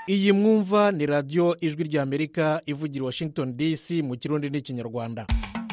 iyi mwumva ni radiyo ijwi ry'amerika ivugira i washington dc mu kirundi n'ikinyarwanda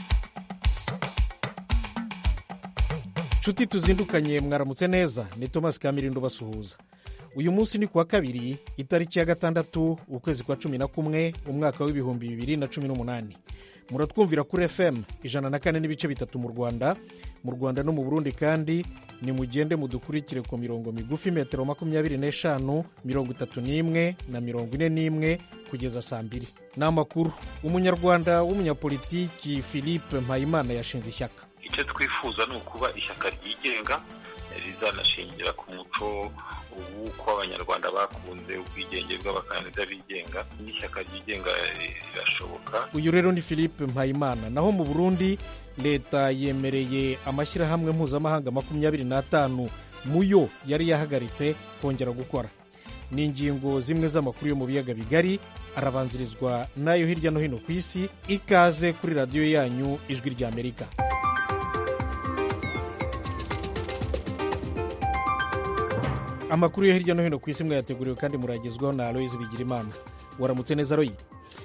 nshuti tuzindukanye mwaramutse neza ni thomas kamirindo basuhuza uyu munsi ni kuwa kabiri itariki ya gatandatu ukwezi kwa cumi na kumwe umwaka w'ibihumbi bibiri na cumi n'umunani muratwumvira kuri fm ijana na kane n'ibice bitatu mu rwanda mu rwanda no mu burundi kandi nimugende mudukurikire ku mirongo migufi metero makumyabiri n'eshanu mirongo itatu n'imwe na mirongo ine n'imwe kugeza saa mbiri ni amakuru umunyarwanda w'umunyapolitiki philippe mpayimana yashinze ishyaka icyo twifuza ni ukuba ishyaka ryigenga rizanashingira ku muco w'uko abanyarwanda bakunze ubwigenge bw'abakandida bigenga n'ishyaka ryigenga rirashoboka uyu rero ni philippe mpayimana naho mu burundi leta yemereye amashyirahamwe mpuzamahanga makumyabiri n'atanu mu yo yari yahagaritse kongera gukora ni ingingo zimwe z'amakuru yo mu biyaga bigari arabanzirizwa n'ayo hirya no hino ku isi ikaze kuri radiyo yanyu ijwi ry'amerika amakuru yo hirya no hino ku isi mwayateguriwe kandi muragezwaho na aloyizi bigirimana waramutse neza royi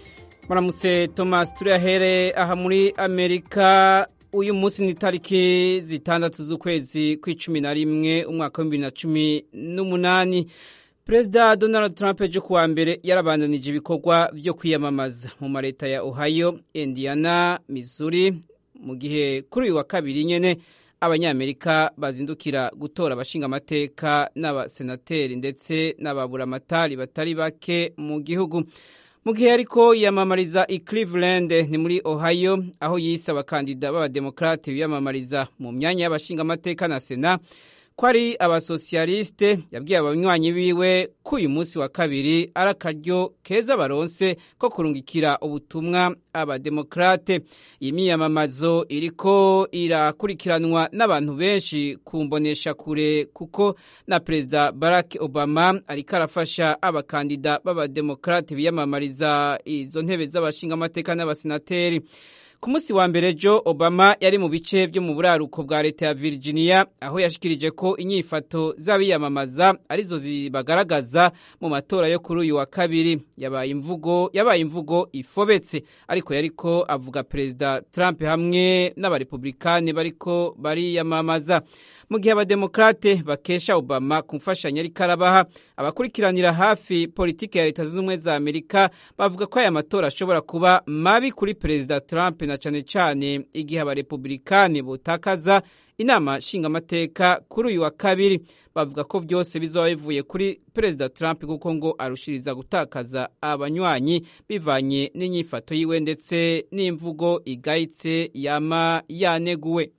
muramutse thomas turiyahere aha muri amerika uyu munsi ni itariki zitandatu z'ukwezi kw'icumi na rimwe umwaka w'ibihumbi na cumi n'umunani perezida donald trump ejo kuwa mbere yarabandanije ibikorwa byo kwiyamamaza mu mareta ya ohio indiana missouri mu gihe kuri uyu wa kabiri nyine abanyamerika bazindukira gutora abashingamateka n'abasenateri ndetse n'ababuramatari batari bake mu gihugu mu gihe ariko yiyamamariza i cleveland ni muri ohio aho yise abakandida b'abademokarate biyamamariza mu myanya y'abashingamateka na sena ko ari abasosiyalisite yabwiye abanywanyi biwe ko uyu munsi wa kabiri ari akaryo keza baronse ko kurungikira ubutumwa abademokarate iyi miyamamazo iriko irakurikiranwa n'abantu benshi ku mbonesha kure kuko na perezida barack obama ariko arafasha abakandida b'abademokarate biyamamariza izo ntebe z'abashingamateka n'abasenateri ku munsi wa mbere jo obama yari mu bice byo mu buraruko bwa leta ya virginia aho yashikirije ko inyifato z'abiyamamaza arizo zibagaragaza mu matora yo kuri uyu wa kabiri yabaye imvugo yabaye imvugo ifobetse ariko yariko avuga perezida trump hamwe n'abarepublikani bariko bariyamamaza mu gihe abademokarate bakesha obama ku mfashanyo ariko arabaha abakurikiranira hafi politiki ya leta zunze ubumwe za amerika bavuga ko aya matora ashobora kuba mabi kuri perezida trump na cyane cyane igihe abarepublikani butakaza inama nshingamateka kuri uyu wa kabiri bavuga ko byose bizaba bivuye kuri perezida trump kuko ngo arushiriza gutakaza abanywanyi bivanye n'inyifato yiwe ndetse n'imvugo igayitse yama yaneguwe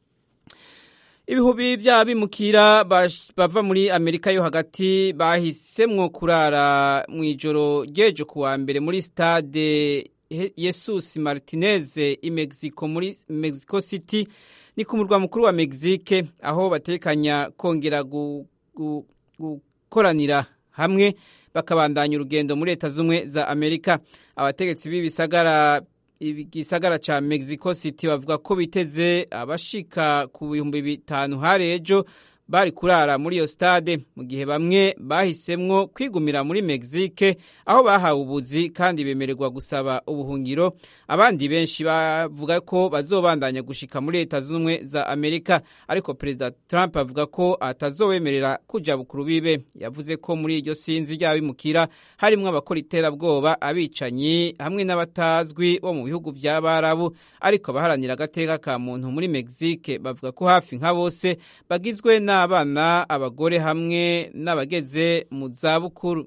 ibihubi by'abimukira bava muri amerika yo hagati bahisemwo kurara mu ijoro ry'ejo kuwa mbere muri stade yesus martinez i mexico muri mexico city ni ku murwa mukuru wa mexique aho batekanya kongera gukoranira hamwe bakabandanya urugendo muri leta z'ubumwe za amerika abategetsi b'ibisagara igisagara ca mexico city bavuga ko biteze abashika ku bihumbi bitanu hari ejo bari kurara muri iyo stade mu gihe bamwe bahisemwo kwigumira muri mexique aho bahawe ubuzi kandi bemererwa gusaba ubuhungiro abandi benshi bavuga ko bazobandanya gushika muri leta z'ubumwe za amerika ariko perezida trump avuga ko atazobemerera kuja bukuru bibe yavuze ko muri iryo sinzi ry'abimukira harimwo abakora iterabwoba abicanyi hamwe n'abatazwi bo mu bihugu vy'abarabu ariko abaharanira agateka ka muntu muri mexique bavuga ko hafi nka bose bagizwe na n'abana abagore hamwe n'abageze mu zabukuru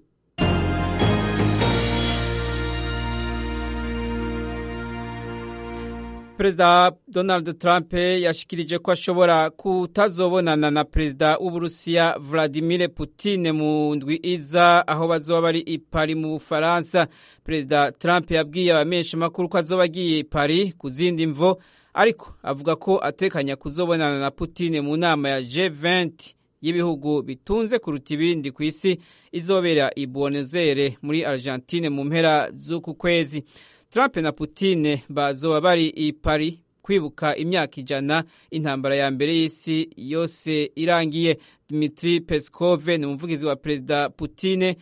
perezida donald trump yashikirije ko ashobora kutazobonana na perezida w'uburusiya vladimir putin mu ndwi iza aho bazoba bari i pari mu bufaransa perezida trump yabwiye abamenyeshamakuru ko azoba agiye i pari ku zindi mvo ariko avuga ko atekanya kuzobonana na Putin mu nama ya G20 y'ibihugu bitunze kuruta ibindi ku isi izobera i Buenos Aires muri Argentine mu mpera z'uku kwezi Trump na Putin bazoba bari i Paris kwibuka imyaka ijana intambara ya mbere y'isi yose irangiye Dmitry Peskov ni umuvugizi wa perezida Putin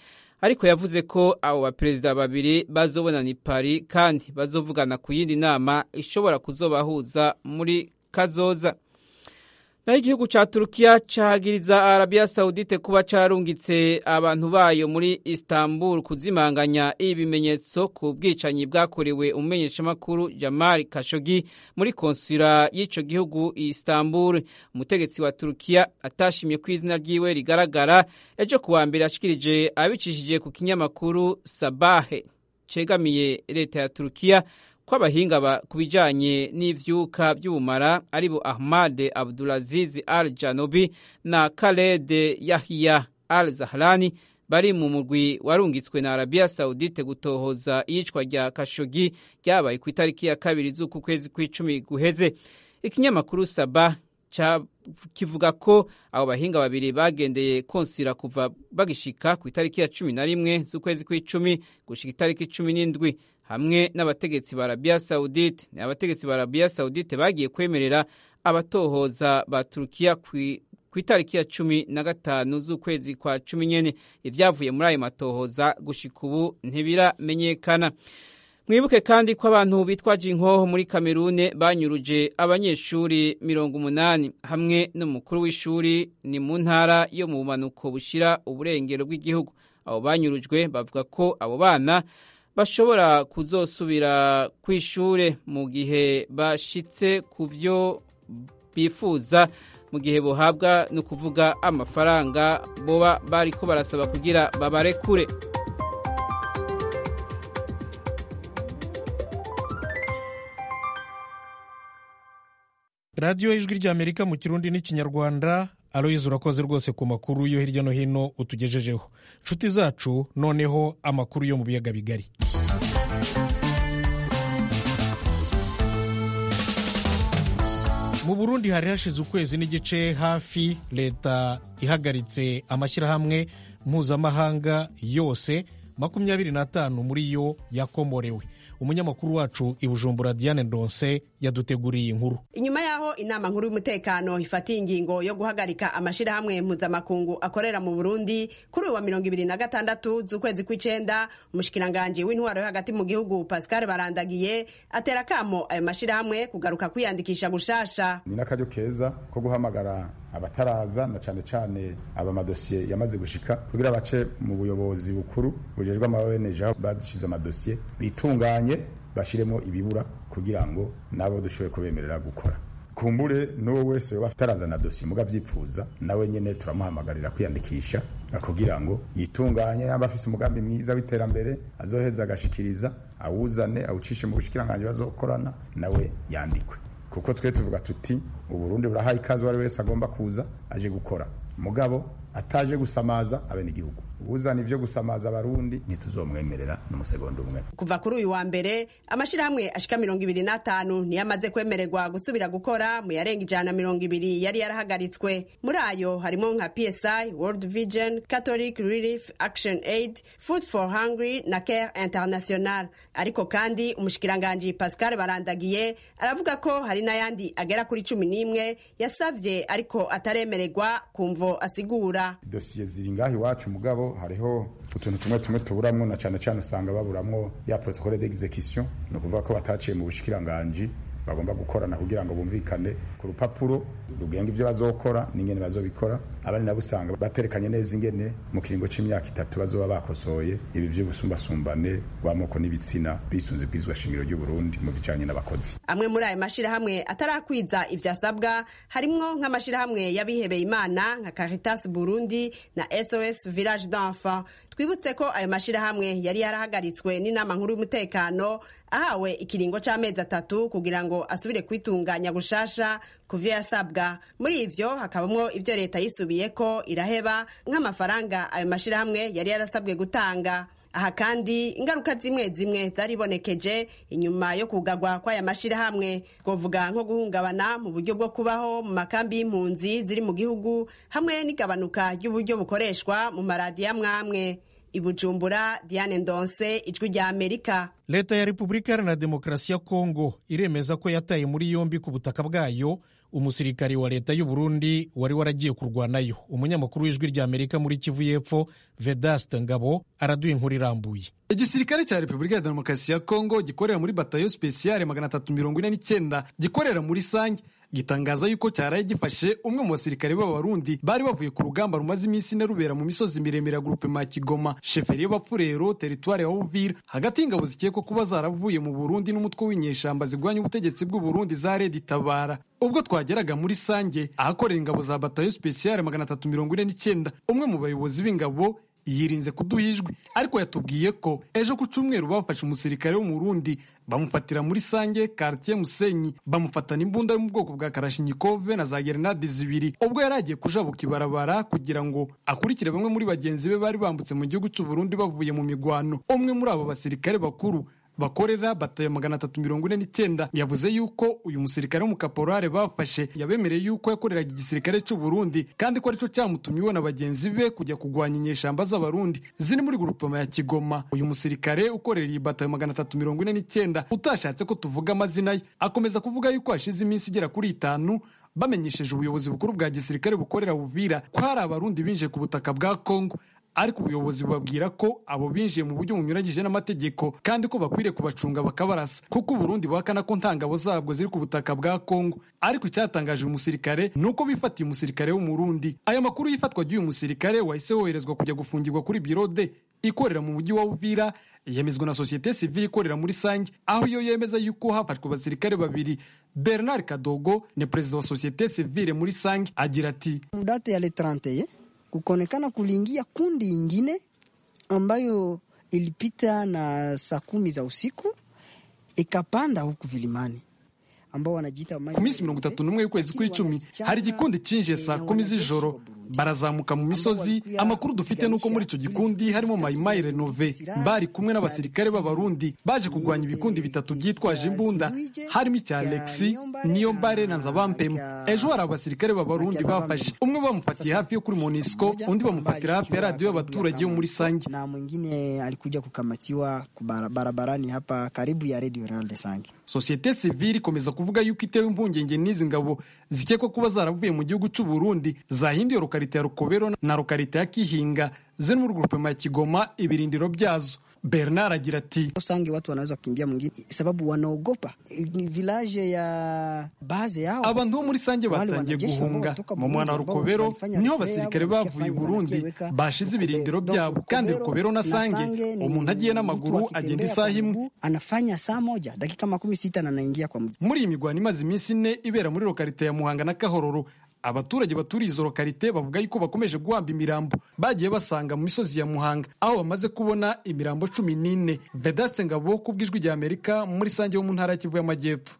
ariko yavuze ko abo baperezida babiri bazobonana i Paris kandi bazovugana ku yindi nama ishobora kuzobahuza muri kazoza naho igihugu ca turukiya cahagiriza arabiya sawudite kuba carungitse abantu bayo muri istanbul kuzimanganya ibimenyetso ku bwicanyi bwakorewe umumenyeshamakuru jamal kashogi muri konsula y'ico gihugu istanbul umutegetsi wa turukiya atashimye ko izina ryiwe rigaragara ejo kuwa mbere yashikirije abicishije ku kinyamakuru sabahe cegamiye leta ya turukiya ko abahinga ku bijyanye n'ibyuka by'ubumara ari bo ahmad abdulaziz al janobi na khaled yahiya al zahrani bari mu murwi warungitswe na arabiya sawudite gutohoza iyicwa rya kashogi ryabaye ku itariki ya kabiri z'uku kwezi kw'icumi guheze ikinyamakuru saba kivuga ko abo bahinga babiri bagendeye konsira kuva bagishika ku itariki ya cumi na rimwe z'ukwezi kw'icumi gushika itariki cumi n'indwi hamwe n'abategetsi ba arabiya sawudite ni abategetsi ba arabiya sawudite bagiye kwemerera abatohoza ba turukiya ku itariki ya cumi na gatanu z'ukwezi kwa cumi nyene ibyavuye muri ayo matohoza gushika ubu ntibiramenyekana mwibuke kandi ko abantu bitwaje inkoho muri kamerune banyuruje abanyeshuri mirongo umunani hamwe n'umukuru w'ishuri ni mu ntara yo mu bumanuko bushira uburengero bw'igihugu abo banyurujwe bavuga ko abo bana bashobora kuzosubira ku ishure mu gihe bashitse ku byo bifuza mu gihe bohabwa ni ukuvuga amafaranga boba bariko barasaba kugira babarekure radiyo y'ijwi ry'amerika mu kirundi n'ikinyarwanda aloyizi urakoze rwose ku makuru yo hirya no hino utugejejeho nshuti zacu noneho amakuru yo mu biyaga bigari mu burundi hari hashize ukwezi n'igice hafi leta ihagaritse amashyirahamwe mpuzamahanga yose makumyabiri n'atanu muri yo yakomorewe umunyamakuru wacu i bujumbura diane ndonse yaduteguriye inkuru inyuma y'aho inama nkuru y'umutekano ifatiye ingingo yo guhagarika amashyirahamwe mpuzamakungu akorera mu burundi kuri uyu wa mirongo ibiri na gatandatu z'ukwezi kw'icenda umushikiranganji w'intwaro yo hagati mu gihugu pascal barandagiye atera akamo ayo mashyirahamwe kugaruka kwiyandikisha gushasha ni n'akaryo keza ko guhamagara abataraza na cane cane aba madosiye yamaze gushika kugira bace mu buyobozi bukuru bujejwe ama ONG aho badushize amadosiye bitunganye bashiremo ibibura kugira ngo nabo dushobore kubemerera gukora kumbure n'uwo wese yoba atarazana dosiye muga vyipfuza nawe nyene turamuhamagarira kwiyandikisha kugira ngo yitunganye yaba afise umugambi mwiza w'iterambere azoheza agashikiriza awuzane awucishe mu bushikiranganji bazokorana nawe yandikwe kuko twe tuvuga tuti uburundi burahaye ikaze uwari wese agomba kuza aje gukora mugabo ataje gusamaza abenegihugu uzana ivyo gusamaza abarundi ntituzomwemerera n'umusegonda umwe kuva kuri uyu wa mbere amashirahamwe ashika mirongo ibiri n'atanu niyo amaze kwemererwa gusubira gukora mu yarenga ijana na mirongo ibiri yari yarahagaritswe muri ayo harimo nka psi world vision catholic relief action aid food for hungry na care international ariko kandi umushikiranganji pascal barandagiye aravuga ko hari n'ayandi agera kuri cumi n'imwe yasavye ariko ataremererwa kumvo asigura dosiye ziri ngaho iwacu mugabo hariho utuntu tumwe tumwe tuburamwo na cane cane usanga baburamwo ya protocole d'execution ni ukuvuga ko bataciye mu bushikiranganji bagomba gukorana kugira ngo bumvikane ku rupapuro rugenga ivyo bazokora n'ingene bazobikora abandi nabo usanga baterekanye neza ingene mu kiringo c'imyaka itatu bazoba bakosoye ibi vy'ubusumbasumbane bw'amoko n'ibitsina bisunze bwizwa shingiro ry'u Burundi mu bijanye n'abakozi amwe muri ayo mashirahamwe atarakwiza ivyasabwa harimwo nk'amashirahamwe y'abihebeye imana nka Caritas Burundi na SOS Village d'Enfants twibutse ko ayo mashirahamwe yari yarahagaritswe n'inama nkuru y'umutekano ahawe ikiringo c'amezi atatu kugira ngo asubire kwitunganya gushasha ku vyo yasabwa muri ivyo hakabamwo ivyo leta yisubiyeko iraheba nk'amafaranga ayo mashirahamwe yari yarasabwe gutanga aha kandi ingaruka zimwe zimwe zaribonekeje inyuma yo kugagwa kw'aya mashirahamwe twovuga nko guhungabana mu buryo bwo kubaho mu makambi y'impunzi ziri mu gihugu hamwe n'igabanuka ry'uburyo bukoreshwa mu maradiyo amwamwe i bujumbura diane ndonse ijwi rya amerika leta ya repubulika iharanira demokarasi ya kongo iremeza ko yataye muri yombi ku butaka bwayo umusirikare wa leta y'u Burundi wari waragiye kurwanayo umunyamakuru w'ijwi rya amerika muri kivu y'epfo vedaste ngabo araduha inkuru irambuye igisirikare cya repubulika ya demokarasi ya kongo gikorera muri batayo spesiyare magana atatu mirongo ine n'icyenda gikorera muri sange gitangaza yuko cyaraye gifashe umwe mu basirikare b'abarundi bari bavuye ku rugamba rumaze iminsi ine rubera mu misozi miremire ya gurupe ma kigoma sheferi y'abapfurero teritwari ya uvira hagati y'ingabo zikekwa kuba zaravuye mu burundi n'umutwe w'inyeshamba zirwanya ubutegetsi bw'u burundi za redi tabara ubwo twageraga muri sange ahakorera ingabo za batayo spesiyare magana atatu mirongo ine n'icyenda umwe mu bayobozi b'ingabo yirinze kuduha ijwi ariko yatubwiye ko ejo ku cyumweru bafashe umusirikare wo mu Burundi bamufatira muri sange quartier musenyi bamufatana imbunda yo mu bwoko bwa karashinikove na za gerenade zibiri ubwo yari agiye kujabuka ibarabara kugira ngo akurikire bamwe muri bagenzi be bari bambutse mu gihugu cy'u Burundi bavuye mu migwano umwe muri abo basirikare bakuru bakorera batayo magana atatu mirongo ine n'icyenda yavuze yuko uyu musirikare w'umukaporare bafashe yabemereye yuko yakoreraga igisirikare cy'u Burundi kandi ko aricyo cyamutumye iwe na bagenzi be kujya kurwanya inyeshamba z'abarundi ziri muri grupema ya Kigoma uyu musirikare ukorera iyi batayo magana atatu mirongo ine n'icyenda utashatse ko tuvuga amazina ye akomeza kuvuga yuko hashize iminsi igera kuri itanu bamenyesheje ubuyobozi bukuru bwa gisirikare bukorera Buvira ko hari abarundi binjiye ku butaka bwa Kongo ariko ubuyobozi bubabwira ko abo binjiye mu buryo bunyuranyije n'amategeko kandi ko bakwiriye kubacunga bakabarasa kuko uburundi buhakana ko ntangabo zabwo ziri ku butaka bwa kongo ariko icyatangaje uyu musirikare ni uko bifatiye umusirikare w'umurundi aya makuru y'ifatwa ry'uyu musirikare wahise woherezwa kujya gufungirwa kuri birode ikorera mu mujyi wa uvira yemezwa na sosiyete sivile ikorera muri sange aho iyo yemeza yuko hafashwe abasirikare babiri bernard kadogo ni perezida wa sosiyete sivile muri sange agira ati mudate ya le 31 kukaonekana kuliingia kundi ingine ambayo ilipita na saa kumi za usiku ikapanda huku vilimani ambao wanajiita ku minsi mirongo itatu n'umwe y'ukwezi kw'icumi hari igikundi cyinjiye saa kumi z'ijoro barazamuka mu misozi amakuru dufite nuko muri icyo gikundi harimo mayimayi renove bari kumwe n'abasirikare b'abarundi baje kurwanya ibikundi bitatu byitwaje imbunda harimo icya alexi niyo mbare na nzabampemu ejo hari abasirikare b'abarundi bafashe umwe bamufatiye hafi yo kuri monisco undi bamufatira hafi ya radiyo y'abaturage yo muri sange na mwingine alikuja kukamatiwa barabarani hapa karibu ya radio Real de Sange sosiyete sivile ikomeza kuvuga yuko itewe impungenge n'izi ngabo zikekwa kuba zaravuye mu gihugu cy'u Burundi zahinduye lokalite ya Rukobero na lokalite ya Kihinga ziri muri grupema ya Kigoma ibirindiro byazo Bernard agira ati Sange watu wanaweza kukimbia mwingine sababu wanaogopa village ya base yao. Abantu bo muri Sange batangiye guhunga mu mwana wa Rukobero niho abasirikare bavuye i Burundi bashize ibirindiro byabo kandi Rukobero na Sange umuntu agiye n'amaguru agenda isaha imwe anafanya saa moja dakika makumi sita na anaingia kwa mji. Muri iyi migwano imaze iminsi ine ibera muri lokalite ya Muhanga na Kahororo abaturage baturiye izo lokalite bavuga yuko bakomeje guhamba imirambo bagiye basanga mu misozi ya muhanga aho bamaze kubona imirambo cumi n'ine vedaste ngabo ku bw'ijwi rya amerika muri sange wo mu ntara ya kivu y'amajyepfo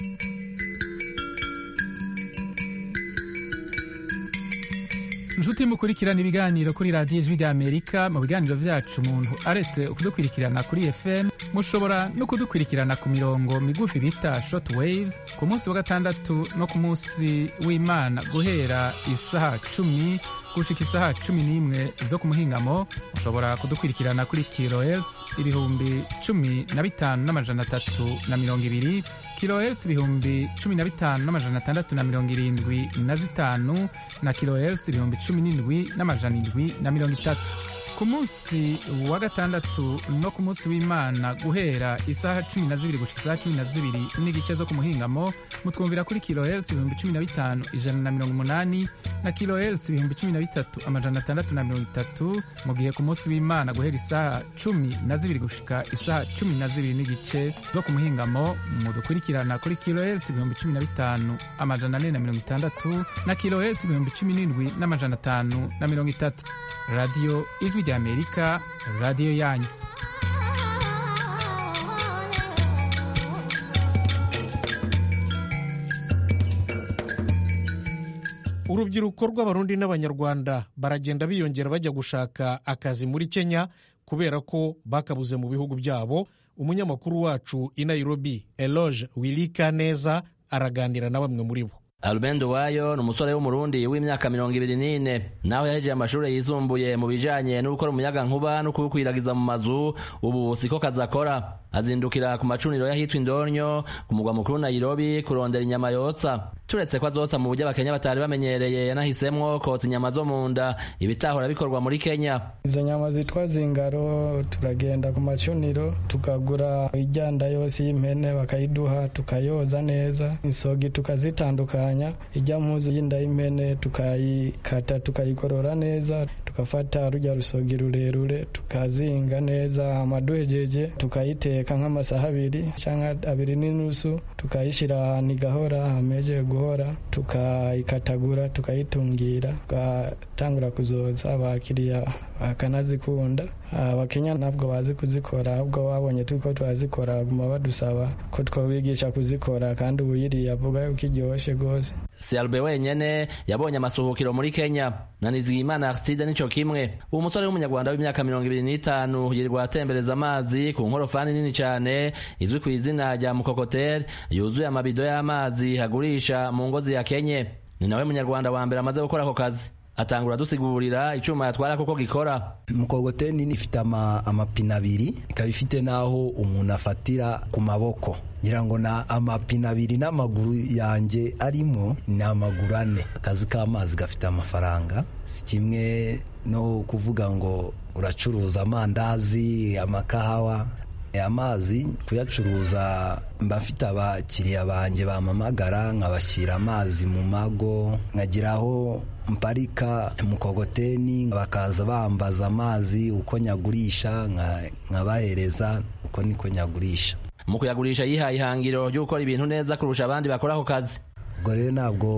inshuti mukurikirana ibiganiro kuri radiyo ijwi rya amerika mu biganiro byacu umuntu aretse kudukurikirana kuri fm mushobora no kudukurikirana ku mirongo migufi bita short waves ku munsi wa gatandatu no ku munsi w'imana guhera isaha cumi gushika isaha cumi n'imwe zo ku muhingamo mushobora kudukurikirana kuri kilohertz ibihumbi cumi na bitanu n'amajana atatu na mirongo ibiri kilohertz ibihumbi cumi na bitanu n'amajana atandatu na mirongo irindwi na zitanu na kilohertz ibihumbi cumi n'indwi n'amajana indwi na mirongo itatu ku munsi wa gatandatu no ku munsi w'imana guhera isaha cumi na zibiri gushika isaha cumi na zibiri n'igice zo ku muhingamo mutwumvira kuri kilohertz ibihumbi cumi na bitanu ijana na mirongo umunani na kilohertz ibihumbi cumi na bitatu amajana atandatu na mirongo itatu mu gihe ku munsi w'imana guhera isaha cumi na zibiri gushika isaha cumi na zibiri n'igice zo ku muhingamo mudukurikirana kuri kilohertz ibihumbi cumi na bitanu amajana ane na mirongo itandatu na kilohertz ibihumbi cumi n'indwi n'amajana atanu na mirongo itatu radiyo ijwi rya amerika radiyo yanyu urubyiruko rw'abarundi n'abanyarwanda baragenda biyongera bajya gushaka akazi muri kenya kubera ko bakabuze mu bihugu byabo umunyamakuru wacu i nairobi eloge wirika neza araganira na bamwe muri bo Albert Wayo ni umusore w'umurundi w'imyaka mirongo ibiri n'ine nawe yahejeje amashuri yisumbuye mu bijanye no gukora umuyaga nkuba no kuwukwiragiza mu mazu ubu siko kazi akora azindukira ku macuniro y'ahitwa indonyo ku mugwa mukuru Nairobi kurondera inyama yotsa turetse ko azotsa mu buryo abakenya batari bamenyereye yanahisemwo kotsa inyama zo mu nda ibitahora bikorwa muri Kenya izo nyama zitwa zingaro turagenda ku macuniro tukagura ijyanda yose y'impene bakayiduha tukayoza neza insogi tukazitandukanya ijya muzu y'inda y'impene tukayikata tukayikorora neza tukafata rujya rusogi rurerure tukazinga neza amaduhejeje tukayiteka nk'amasaha abiri cyangwa abiri n'inusu tukayishyira ahantu igahora hameje guhora tukayikatagura tukayitungira tugatangura kuzoza abakiriya bakanazikunda abakenya ntabwo bazi kuzikora ahubwo babonye turiko turazikora baguma badusaba ko twobigisha kuzikora kandi uyiriye avuga yuko iryoshye rwose si Albert wenyene yabonye amasuhukiro muri Kenya na Nizigimana Aristide nico kimwe uwo musore w'umunyarwanda w'imyaka mirongo ibiri n'itanu yirirwa atembereza amazi ku nkorofani nini cyane izwi ku izina rya mukokoteri yuzuye amabido y'amazi hagurisha mu ngozi ya Kenye ni nawe munyarwanda wa mbere amaze gukora ako kazi atangura dusigurira icuma yatwara kuko gikora mukogoteri nini ifite amapine abiri ikaba ifite n'aho umuntu afatira ku maboko ngira ngo na amapine abiri n'amaguru yanjye arimo ni amaguru ane akazi k'amazi gafite amafaranga si kimwe no kuvuga ngo uracuruza amandazi amakahawa amazi kuyacuruza mba mfite abakiriya banjye bamamagara nkabashyira amazi mu mago nkagiraho mparika mukogoteni bakaza bambaza amazi uko nyagurisha nkabahereza uko niko nyagurisha mu kuyagurisha yihaye ihangiro ryo gukora ibintu neza kurusha abandi bakora ako kazi ubwo rero ntabwo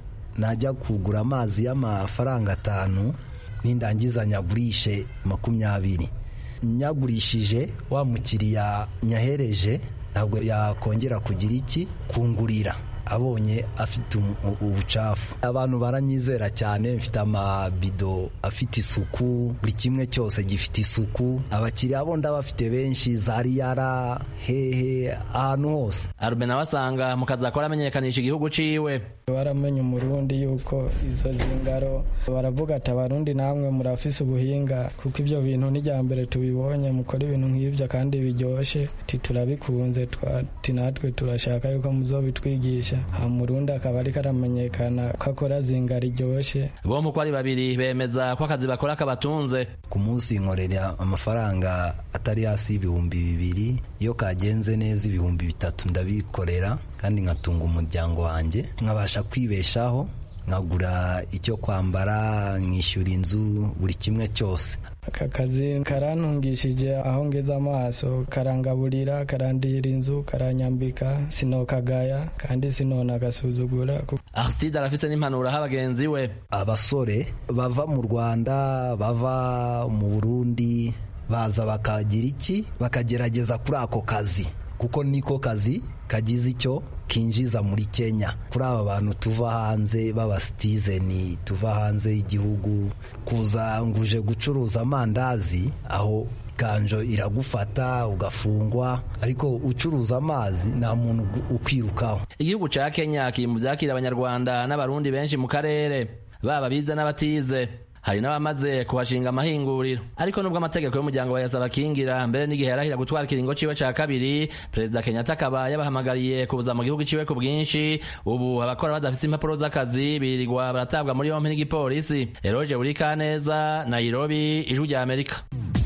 najya kugura amazi y'amafaranga atanu nindangiza nyagurishe makumyabiri nyagurishije wa mukiriya nyahereje ntabwo yakongera kugira iki kungurira abonye afite ubucafu abantu baranyizera cyane mfite amabido afite isuku buri kimwe cyose gifite isuku abakiriya bo ndabafite benshi za riyara hehe ahantu hose arube nawe asanga mu kazi akora amenyekanisha igihugu ciwe baramenye umurundi yuko izo zingaro baravuga ati abarundi namwe murafise ubuhinga kuko ibyo bintu n'ijya mbere tubibonye mukora ibintu nk'ibyo kandi biryoshye turabikunze natwe turashaka yuko muzobitwigisha murundi akaba ariko aramenyekana ko akora zinga riryoshye bombi uko ari babiri bemeza ko akazi bakora kabatunze ku munsi nkorera amafaranga atari hasi y'ibihumbi bibiri iyo kagenze neza ibihumbi bitatu ndabikorera kandi nkatunga umuryango wanjye nkabasha kwibeshaho nkagura icyo kwambara nkishyura inzu buri kimwe cyose aka kazi karantungishije aho ngeze amaso karangaburira karandira inzu karanyambika sinokagaya kandi sinonagasuzugura Aristide arafite n'impanuro aho abagenzi we abasore bava mu rwanda bava mu burundi baza bakagira iki bakagerageza kuri ako kazi kuko niko kazi kagize icyo kinjiza muri Kenya kuri aba bantu tuva hanze b'abasitizeni tuva hanze y'igihugu kuza nguje gucuruza amandazi aho ganjo iragufata ugafungwa ariko ucuruza amazi nta muntu ukwirukaho igihugu ca Kenya kiri mu vyakira abanyarwanda n'abarundi benshi mu karere baba bize n'abatize hari n'abamaze kuhashinga amahinguriro ariko nubwo amategeko y'umuryango bayasaba akingira mbere n'igihe yarahira gutwara ikiringo ciwe ca kabiri perezida kenyatta akaba yabahamagariye kuza mu gihugu ciwe ku bwinshi ubu abakora badafite impapuro z'akazi birirwa baratabwa muri yompi n'igipolisi eroge buri kaneza nairobi ijwi rya amerika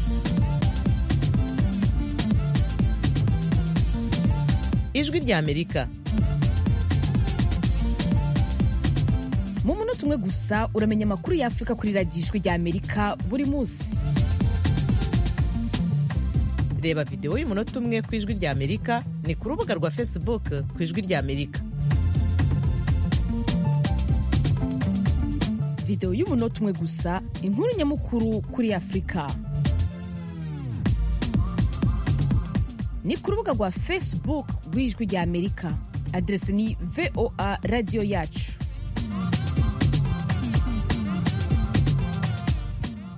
ijwi rya amerika mu munota umwe gusa uramenya amakuru y'afurika kuri radiyo ijwi rya amerika buri munsi reba videwo y'umunota umwe ku ijwi rya amerika ni ku rubuga rwa facebook ku ijwi rya amerika videwo y'umunota umwe gusa inkuru nyamukuru kuri afurika ni ku rubuga rwa facebook rw'ijwi rya amerika aderesi ni voa radiyo yacu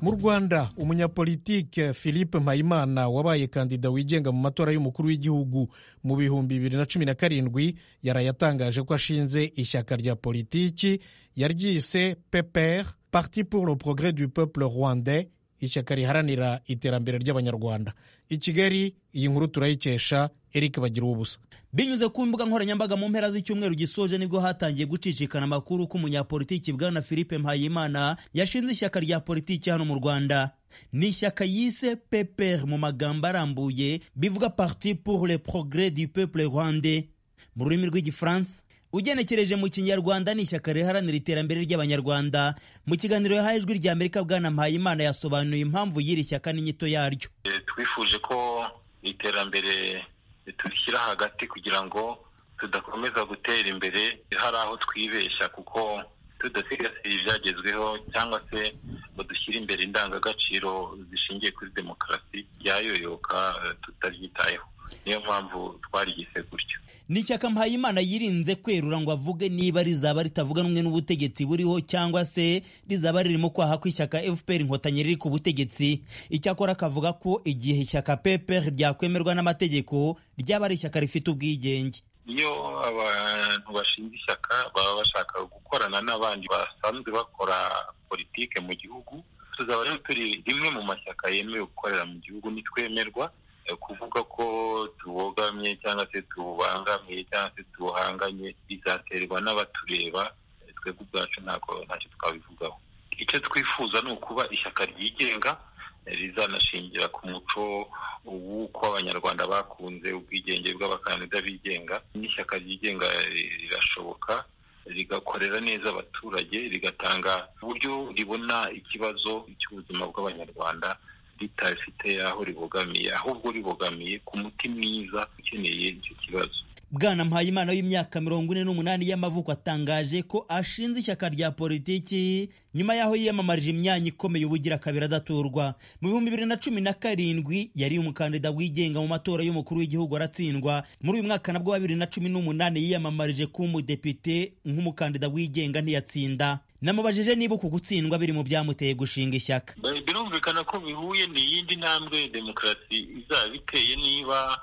mu rwanda umunyapolitike philippe mpayimana wabaye kandida wigenga mu matora y'umukuru w'igihugu mu bihumbi bibiri na cumi na karindwi yaraye atangaje ko ashinze ishyaka rya politiki yaryise pepr parti pour le progrès du peuple rwandais ishyaka riharanira iterambere ry'abanyarwanda i kigali iyi nkuru turayikesha eric bagira ubusa binyuze ku mbuga nkoranyambaga mu mpera z'icyumweru gisoje nibwo hatangiye gucicikana amakuru ko umunyapolitiki bwana philippe mpayimana yashinze ishyaka rya politiki hano mu rwanda ni ishyaka yise pepr mu magambo arambuye bivuga parti pour le progrès du peuple rwandais mu rurimi rw'igifaransa ugenekereje mu kinyarwanda ni ishyaka riharanira iterambere ry'abanyarwanda mu kiganiro yahaye ijwi rya amerika bwana mpayimana yasobanuye impamvu y'iri shyaka n'inyito yaryo twifuje ko iterambere turishyira hagati kugira ngo tudakomeza gutera imbere hari aho twibeshya kuko tudasigasira ibyagezweho cyangwa se ngo dushyire imbere indangagaciro zishingiye kuri demokarasi ryayoyoka tutaryitayeho niyo mpamvu twarigise gutyo ni ishyaka mpayimana yirinze kwerura ngo avuge niba rizaba ritavuga rumwe n'ubutegetsi buriho cyangwa se rizaba ririmo kwaha kw'ishyaka fpr inkotanyi riri ku butegetsi icyakora akavuga ko igihe ishyaka pepr ryakwemerwa n'amategeko ryaba ari ishyaka rifite ubwigenge iyo abantu bashinze ishyaka baba bashaka gukorana n'abandi basanzwe bakora politike mu gihugu tuzaba rero turi rimwe mu mashyaka yemewe gukorera mu gihugu nitwemerwa kuvuga ko tubogamye cyangwa se tubangamiye cyangwa se tubuhanganye bizaterwa n'abatureba twebwe ubwacu ntabwo ntacyo twabivugaho icyo twifuza ni ukuba ishyaka ryigenga rizanashingira ku muco w'uko abanyarwanda bakunze ubwigenge bw'abakandida bigenga n'ishyaka ryigenga rirashoboka rigakorera neza abaturage rigatanga uburyo ribona ikibazo cy'ubuzima bw'abanyarwanda ritafite aho ribogamiye ahubwo ribogamiye ku muti mwiza ukeneye icyo kibazo bwana mpayimana w'imyaka mirongo ine n'umunani y'amavuko atangaje ko ashinze ishyaka rya politiki nyuma y'aho yiyamamarije imyanya ikomeye ubugira kabiri adaturwa mu bihumbi bibiri na cumi na karindwi yari umukandida wigenga mu matora y'umukuru w'igihugu aratsindwa muri uyu mwaka nabwo wa bibiri na cumi n'umunani yiyamamarije kuba umudepite nk'umukandida wigenga ntiyatsinda namubajije niba uku gutsindwa biri mu byamuteye gushinga ishyaka birumvikana ko bihuye ni iyindi ntambwe demokarasi izaba iteye niba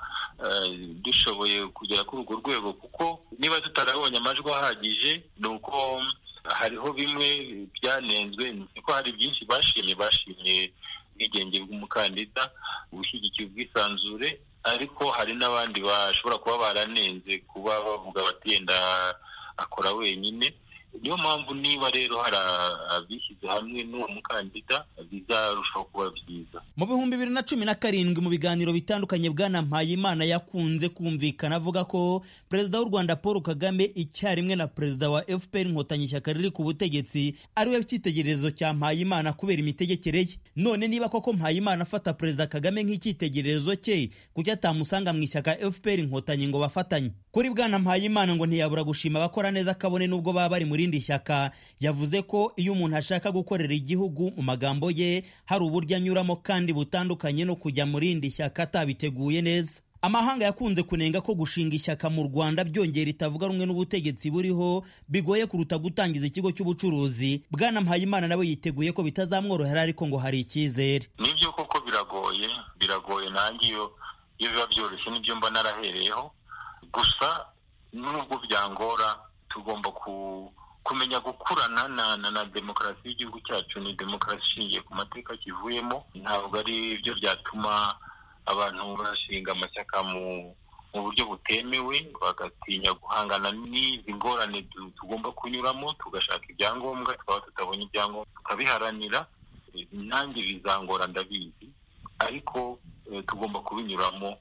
dushoboye kugera kuri urwo rwego kuko niba tutarabonye amajwi ahagije ni uko hariho bimwe byanenzwe ko hari byinshi bashimye bashimye ubwigenge bw'umukandida ubushyigikiye ubwisanzure ariko hari n'abandi bashobora kuba baranenze kuba bavuga bati yenda akora wenyine niyo mpamvu niba rero hari abishyize hamwe n'uwo mukandida bizarushaho kuba byiza mu bihumbi bibiri na cumi na karindwi mu biganiro bitandukanye bwana mpayimana yakunze kumvikana avuga ko perezida w'u rwanda paul kagame icyarimwe na perezida wa fpr inkotanyi ishyaka riri ku butegetsi ariwe cyitegererezo cya mpayimana kubera imitegekere ye none niba koko mpayimana afata perezida kagame nk'icyitegererezo cye kuki atamusanga mu ishyaka fpr inkotanyi ngo bafatanye kuri bwana mpayimana ngo ntiyabura gushima abakora neza kabone n'ubwo baba bari muri rindi shyaka yavuze ko iyo umuntu ashaka gukorera igihugu mu magambo ye hari uburyo anyuramo kandi butandukanye no kujya mu rindi shyaka atabiteguye neza amahanga yakunze kunenga ko gushinga ishyaka mu rwanda byongera itavuga rumwe n'ubutegetsi buriho bigoye kuruta gutangiza ikigo cy'ubucuruzi bwana mpayimana nawe yiteguye ko bitazamworohera ariko ngo hari icyizere nibyo koko biragoye biragoye nanjye iyo iyo biba byoroshye nibyo mba narahereyeho gusa nubwo byangora tugomba ku kumenya gukurana na, na, na demokarasi y'igihugu cyacu ni demokarasi ishingiye ku mateka kivuyemo ntabwo ari byo byatuma abantu bashinga amashyaka mu mu buryo butemewe bagatinya guhangana n'izi ngorane tugomba kunyuramo tugashaka ibyangombwa twaba tutabonye ibyangombwa tukabiharanira nanjye bizangora ndabizi ariko tugomba kubinyuramo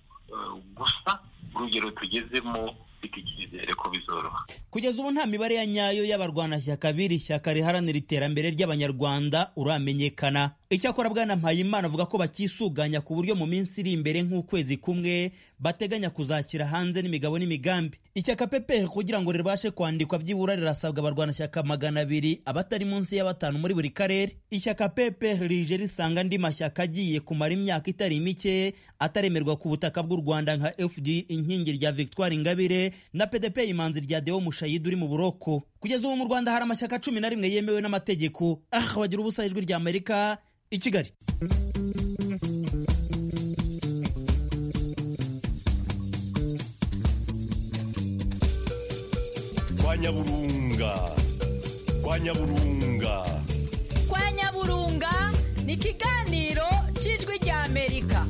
gusa urugero tugezemo mfite icyizere ko bizoroha kugeza ubu nta mibare ya nyayo y'abarwanashyaka b'iri shyaka riharanira iterambere ry'abanyarwanda uramenyekana icyakora bwana mpayimana avuga ko bakisuganya ku buryo mu minsi iri imbere nk'ukwezi kumwe bateganya kuzashyira hanze n'imigabo n'imigambi ishyaka pepe kugira ngo ribashe kwandikwa byibura rirasabwa abarwanashyaka magana abiri abatari munsi ya batanu muri buri karere ishyaka pepe rije risanga andi mashyaka agiye kumara imyaka itari mike ataremerwa ku butaka bw'u rwanda nka fd inkingi rya victoire ingabire na pdp imanzi rya deo mushayidi uri mu buroko kugeza ubu mu rwanda hari amashyaka cumi na rimwe yemewe n'amategeko ah bagira ubusa ijwi rya amerika i kigali kwa nyaburunga kwa nyaburunga kwa nyaburunga ni ikiganiro cy'ijwi rya amerika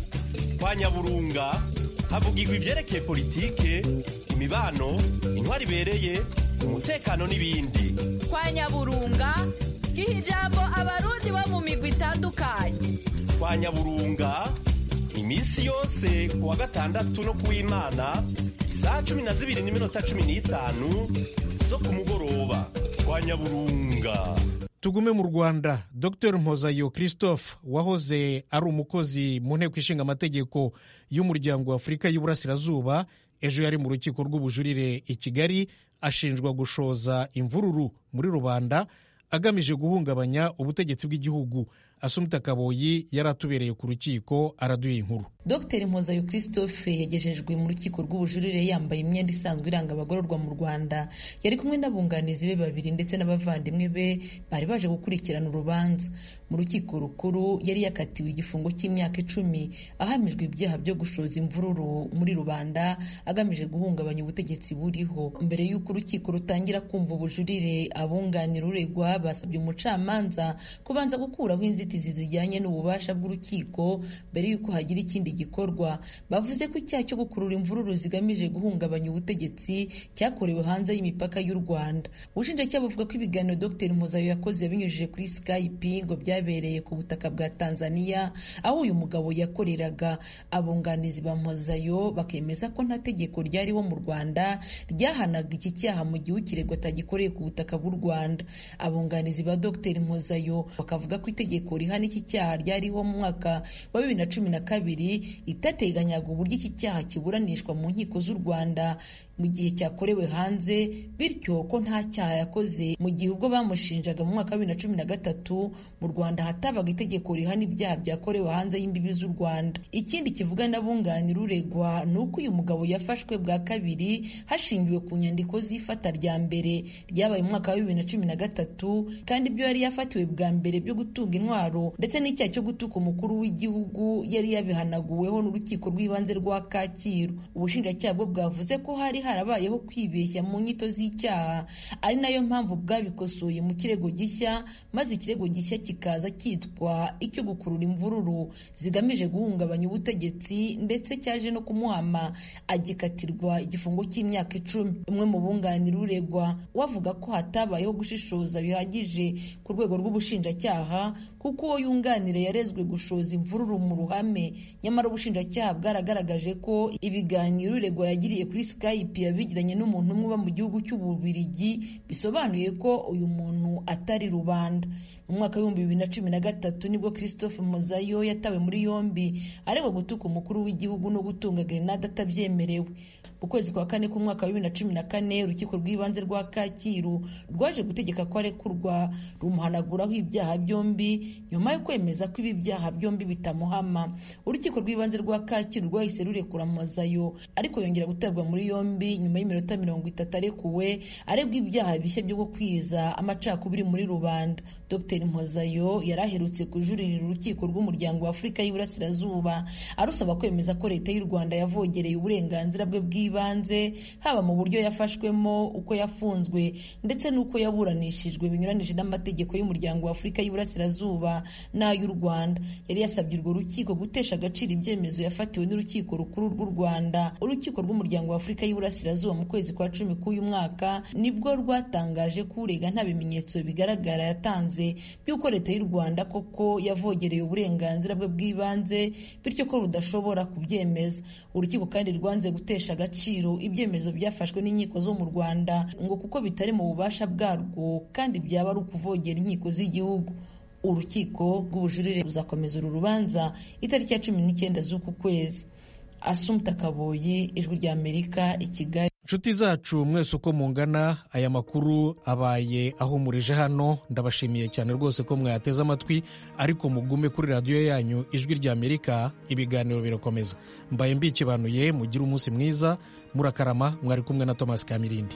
kwa nyaburunga havugirwa ibyerekeye politike imibano intwari ibereye umutekano n'ibindi kwa nyaburunga giha ijambo abarundi bo mu migwi itandukanye kwa nyaburunga iminsi yose ku wa gatandatu no ku w'imana isaha cumi na zibiri n'iminota cumi n'itanu zo ku mugoroba kwa nyaburunga tugume mu rwanda dr mpozayo christophe wahoze ari umukozi mu nteko ishinga amategeko y'umuryango wa afurika y'uburasirazuba ejo yari mu rukiko rw'ubujurire i kigali ashinjwa gushoza imvururu muri rubanda agamije guhungabanya ubutegetsi bw'igihugu asumta kaboyi yari atubereye ku rukiko araduha inkuru dr mpozayo christophe yagejejwe mu rukiko rw'ubujurire yambaye imyenda isanzwe iranga abagororwa mu rwanda yari kumwe n'abunganizi be babiri ndetse n'abavandimwe be bari baje gukurikirana urubanza mu rukiko rukuru yari yakatiwe igifungo cy'imyaka icumi ahamijwe ibyaha byo gushoza imvururu muri rubanda agamije guhungabanya ubutegetsi buriho mbere y'uko urukiko rutangira kumva ubujurire abunganira uregwa basabye umucamanza kubanza gukuraho inzitizi zijyanye n'ububasha bw'urukiko mbere y'uko hagira ikindi gikorwa bavuze ko icyaha cyo gukurura imvururu zigamije guhungabanya ubutegetsi cyakorewe hanze y'imipaka y'u rwanda ubushinjacyaha buvuga ko ibiganiro dr mpuzayo yakoze yabinyujije kuri skype ngo byabereye ku butaka bwa tanzania aho uyu mugabo yakoreraga abunganizi ba mpuzayo bakemeza ko nta tegeko ryariho mu rwanda ryahanaga iki cyaha mu gihe ukiregwa atagikoreye ku butaka bw'u rwanda abunganizi ba dr mpuzayo bakavuga ko itegeko rihana iki cyaha ryariho mu mwaka wa bibiri na cumi na kabiri itateganyaga uburyo iki cyaha kiburanishwa mu nkiko z'u rwanda mu gihe cyakorewe hanze bityo ko nta cyaha yakoze mu gihe ubwo bamushinjaga mu mwaka wa bibiri na cumi na gatatu mu rwanda hatabaga itegeko rihana ibyaha byakorewe hanze y'imbibi z'u rwanda ikindi kivuga n'abunganira uregwa ni uko uyu mugabo yafashwe bwa kabiri hashingiwe ku nyandiko z'ifata rya mbere ryabaye mu mwaka wa bibiri na cumi na gatatu kandi ibyo yari yafatiwe bwa mbere byo gutunga intwaro ndetse n'icyaha cyo gutuka umukuru w'igihugu yari yabihanaguweho n'urukiko rw'ibanze rwa kacyiru ubushinjacyaha bwo bwavuze ko hari harabayeho kwibeshya mu nyito z'icyaha ari nayo mpamvu bwabikosoye mu kirego gishya maze ikirego gishya kikaza cyitwa icyo gukurura imvururu zigamije guhungabanya ubutegetsi ndetse cyaje no kumuhama agikatirwa igifungo cy'imyaka icumi umwe mu bunganira uregwa wavuga ko hatabayeho gushishoza bihagije ku rwego rw'ubushinjacyaha kuko uwo yunganira yarezwe gushoza imvururu mu ruhame nyamara ubushinjacyaha bwaragaragaje ko ibiganiro uregwa yagiriye kuri skype yabigiranye n'umuntu umwe uba mu gihugu cy'ububirigi bisobanuye ko uyu muntu atari rubanda mu mwaka w'ibihumbi bibiri na cumi na gatatu nibwo christophe mozayo yatawe muri yombi aregwa gutuka umukuru w'igihugu no gutunga grenade atabyemerewe mu kwezi kwa kane k'umwaka wa bibiri na cumi na kane urukiko rw'ibanze rwa kacyiru rwaje gutegeka ko arekurwa rumuhanaguraho ibyaha byombi nyuma yo kwemeza ko ibi byaha byombi bitamuhama urukiko rw'ibanze rwa kacyiru rwahise rurekura mozayo ariko yongera gutabwa muri yombi nyuma y'iminota mirongo itatu arekuwe aregwa ibyaha bishya byo gukwiza amacakubiri muri rubanda dr mpozayo yari aherutse kujuririra urukiko rw'umuryango wa afurika y'iburasirazuba arusaba kwemeza ko leta y'u rwanda yavogereye uburenganzira bwe bw'ibanze haba mu buryo yafashwemo uko yafunzwe ndetse n'uko yaburanishijwe binyuranije n'amategeko y'umuryango wa afurika y'iburasirazuba n'ay'u rwanda yari yasabye urwo rukiko gutesha agaciro ibyemezo yafatiwe n'urukiko rukuru rw'u rwanda urukiko rw'umuryango wa afurika y'iburasirazuba mu kwezi kwa cumi k'uyu mwaka nibwo rwatangaje ko urega nta bimenyetso bigaragara yatanze by'uko leta y'u rwanda koko yavogereye uburenganzira bwe bw'ibanze bityo ko rudashobora kubyemeza urukiko kandi rwanze gutesha agaciro ibyemezo byafashwe n'inkiko zo mu rwanda ngo kuko bitari mu bubasha bwarwo kandi byaba ari ukuvogera inkiko z'igihugu urukiko rw'ubujurire ruzakomeza uru rubanza itariki ya cumi n'icyenda z'uku kwezi asumta kaboyi ijwi ry'amerika i kigali inshuti zacu mwese uko mungana aya makuru abaye ahumurije hano ndabashimiye cyane rwose ko mwayateze amatwi ariko mugume kuri radiyo yanyu ijwi ry'amerika ibiganiro birakomeza mbaye mbikibanuye mugire umunsi mwiza murakarama mwari kumwe na thomas kamirindi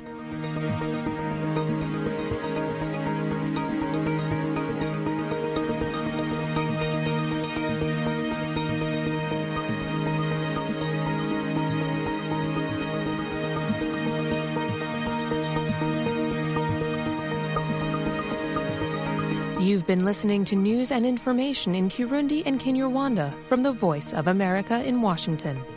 You've been listening to news and information in Kirundi and Kinyarwanda from the Voice of America in Washington.